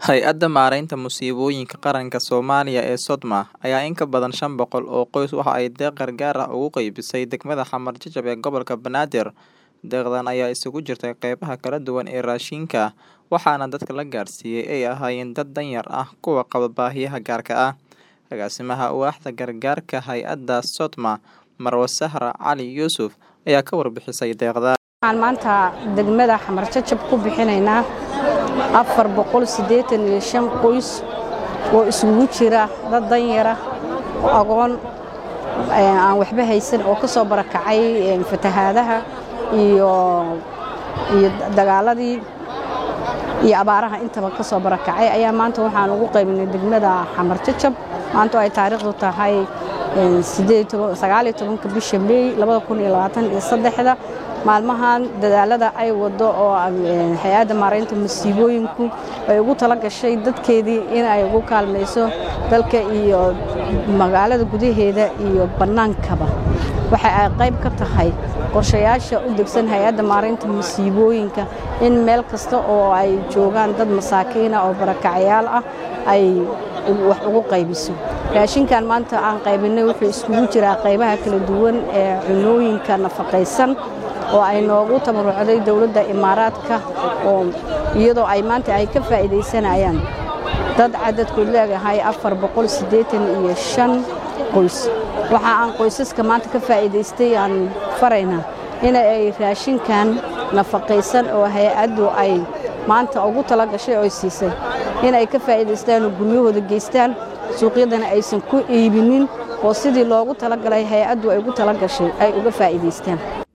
Hay'adda Maareynta Musiibooyinka Qaranka Soomaaliya ee SODMA ayaa in ka badan shan boqol oo qoys waxa ay deeq gargaar ah ugu qaybisay degmada Xamar Jajab ee gobolka Banaadir. Deeqdan ayaa isugu jirtay qaybaha kala duwan ee raashinka, waxaana dadka la gaarsiiyay ay ahaayeen dad danyar ah kuwa qaba baahiyaha gaarka ah. Agaasimaha Waaxda Gargaarka Hay'adda SODMA, Marwo Sahra Cali Yuusuf, ayaa ka warbixisay deeqda. waxaan maanta degmada xamar jajab ku bixinaynaa afar boqol siddeetan iyo shan qoys oo isugu jira dad danyara agoon aan waxba haysan oo ka soo barakacay fatahaadaha iyo iyo dagaaladii iyo abaaraha intaba ka soo barakacay ayaa maanta waxaan ugu qaybinay degmada xamar jajab maanta oo ay taariikhdu tahay sagaaliyo tobanka bisha meey labada kun iyo labaatan iyo saddexda maalmahan dadaalada ay wado oo hay-adda maaraynta masiibooyinku ay ugu tala gashay dadkeedii in ay ugu kaalmayso dalka iyo magaalada gudaheeda iyo bannaankaba waxa ay qayb ka tahay qorshayaasha u degsan hay-adda maaraynta masiibooyinka in meel kasta oo ay joogaan dad masaakiina oo barakacayaal ah ay wax ugu qaybiso raashinkan maanta aan qaybinay wuxuu iskugu jiraa qaybaha kala duwan ee cunooyinka nafaqaysan oo ay noogu tabarucday dowladda imaaraadka oo iyadoo ay maanta ay ka faa'iidaysanayaan dad cadadkood leegahay afar boqol siddeetan iyo shan qoys waxa aan qoysaska maanta ka faa'iidaystay aan faraynaa in ay raashinkan nafaqaysan oo hay-addu ay maanta ugu tala gashay oo siisay in ay ka faa'iidaystaan oo guryahooda geystaan suuqyadana aysan ku iibinin oo sidii loogu talagalay hay-addu ay ugu tala gashay ay uga faa'iidaystaan